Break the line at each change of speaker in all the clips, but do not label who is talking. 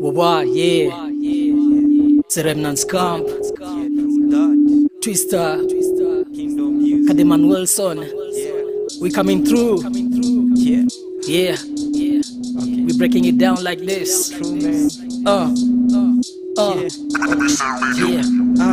Wawa, yeah. The Remnants Camp. Twister. Kademan Wilson. We coming through. Yeah. We breaking it down like this. Uh. Uh. Yeah.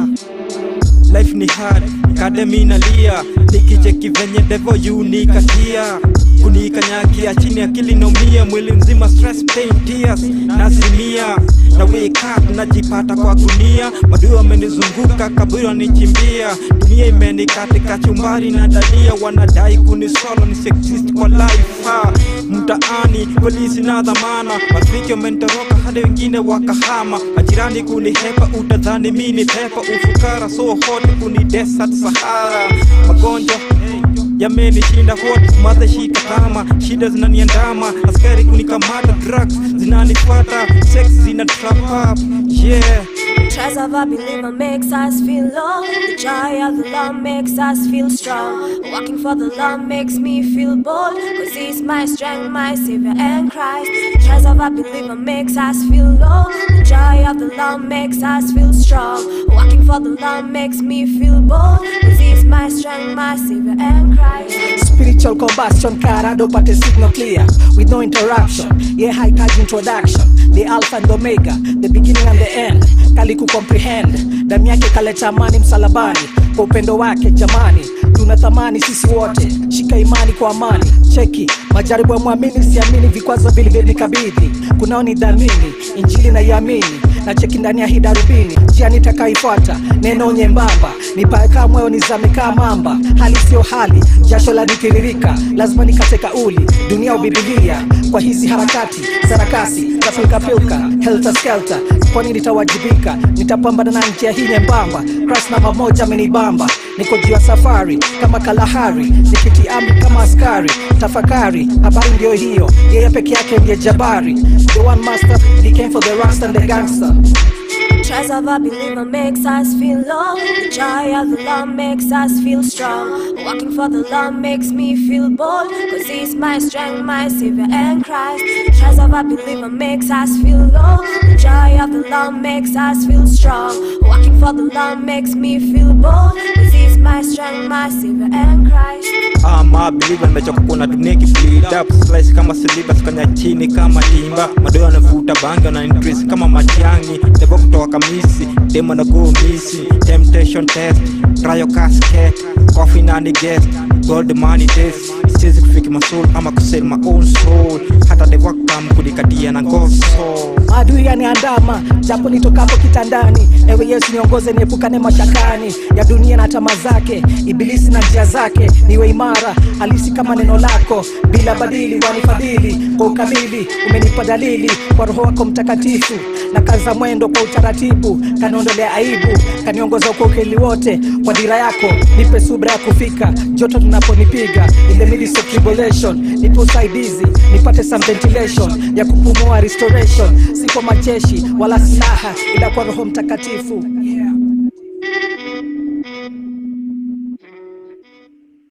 life ni hard kademi nalia nikicheki venye devo yunikatia kunikanyakia chini akili naumia mwili mzima stress pain tears nazimia na wake up najipata kwa gunia madui wamenizunguka kaburi wanichimbia dunia imenikatika chumbari na dania wanadai kunisolo nisexist kwa life ha. mtaani polisi na dhamana marafiki wamenitoroka hadi wengine wakahama majirani kunihepa utadhani mini pepa ufukara so hot kuni desert sahara magonjwa yamenishinda hot madhashika kama shida zinaniandama askari kunikamata drugs zinanifuata sex zina trap up yeah
Tries of a believer makes us feel low. The joy of the Lord makes us feel strong. Walking for the Lord makes me feel bold. Cause He's my strength, my Savior, and Christ. Tries of a believer makes us feel low. The joy of the Lord makes us feel strong. Walking for the Lord makes me feel bold. Cause He's my strength, my Savior, and Christ.
Spiritual combustion karado pate signal clear with no interruption. Yeah, high touch introduction. The alpha and omega, the beginning and the end. Kali kucomprehend. Damu yake kaleta amani msalabani. Kwa upendo wake jamani, tuna thamani sisi wote. Shika imani kwa amani. Cheki majaribu ya mwamini, siamini vikwazo vilivyonikabidhi. Kunao ni dhamini, injili na iamini na cheki ndani ya hii darubini, njia nitakaifuata, neno nyembamba, nipaekaa moyo nizame kaa mamba, hali siyo hali, jasho la nitiririka, lazima nikate kauli, dunia ubibilia, kwa hizi harakati sarakasi za pilkapilka, helter skelter, kwani nitawajibika, nitapambana na njia hii nyembamba, Christ namba moja amenibamba, niko juu ya safari kama kalahari, nikiti amri kama askari, tafakari, habari ndio hiyo, yeye peke yake ndiye jabari, the one master, he came for the rasta and the gangster.
Tries of a believer makes us feel low. The joy of the Lord makes us feel strong. Walking for the Lord makes me feel bold. Cause He's my strength, my Savior, and Christ. Tries of a believer makes us feel low. The joy of the Lord makes us feel strong. Walking for the Lord makes me feel bold. Cause He's my strength, my Savior, and Christ.
ama believer nimechoka kuona dunia ikibleed up slice kama syllabus kanya chini kama timba madoa yanavuta bangi na increase kama machangi devo kutoka kamisi demo na go misi temptation test trial casket coffee nani guest gold money test siwezi kufiki masoul ama kusell my own soul hata devo kam kunikatia na goso
adui yaniandama japo nitokapo kitandani ewe yesu niongoze niepukane mashakani ya dunia na tama zake ibilisi na njia zake niwe imara halisi kama neno lako bila badili wanifadhili kwa ukamili umenipa dalili kwa roho wako mtakatifu na kaza mwendo kwa utaratibu kaniondolea aibu kaniongoza kwa ukeli wote kwa dira yako nipe subra ya kufika joto tunaponipiga in the midst of tribulation nipe usaidizi nipate some ventilation ya kupumua restoration si kwa majeshi wala silaha ila kwa roho mtakatifu yeah.